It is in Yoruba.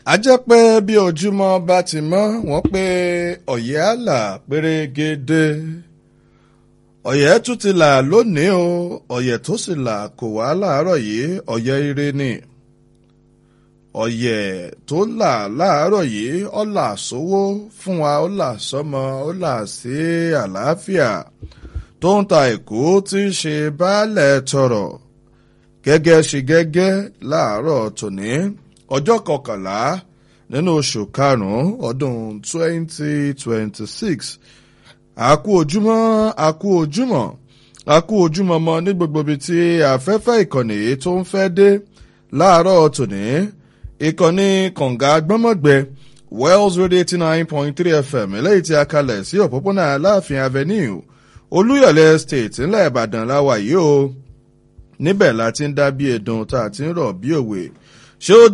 a jẹ́ pé bí ojúmọ́ bá ti mọ́ wọ́n pé ọ̀yẹ́ àlà pérégede ọ̀yẹ́ tún ti là lónìí o ọ̀yẹ́ tó sì là kò wá láàárọ̀ yìí ọ̀yẹ́ ire ni ọ̀yẹ́ tó là láàárọ̀ yìí ọ̀là sówó fún wa ọ̀là sọ́mọ ọ̀là sí àlàáfíà tó ń ta èkó tí ń ṣe baálẹ̀ tọrọ gẹ́gẹ́ ṣe gẹ́gẹ́ láàárọ̀ tòní ọjọ́ kọkànlá nínú oṣù karùn-ún ọdún 2026 àkú ojúmọ́ àkú ojúmọ́ àkú ojúmọ́ mọ́ ní gbogbo ibi tí afẹ́fẹ́ ìkànnì tó ń fẹ́ dé láàárọ̀ tòní ìkànnì kànga gbọ́mọ̀gbẹ wells radio eighty nine point three fm eléyìí tí a kalẹ̀ sí òpópónà aláàfin avenue olúyọ̀lé estate ńlẹ̀ ìbàdàn láwà yìí o níbẹ̀ la ti ń dá bí ẹ̀dùn tá a ti ń rọ̀ bí òwe ṣé ó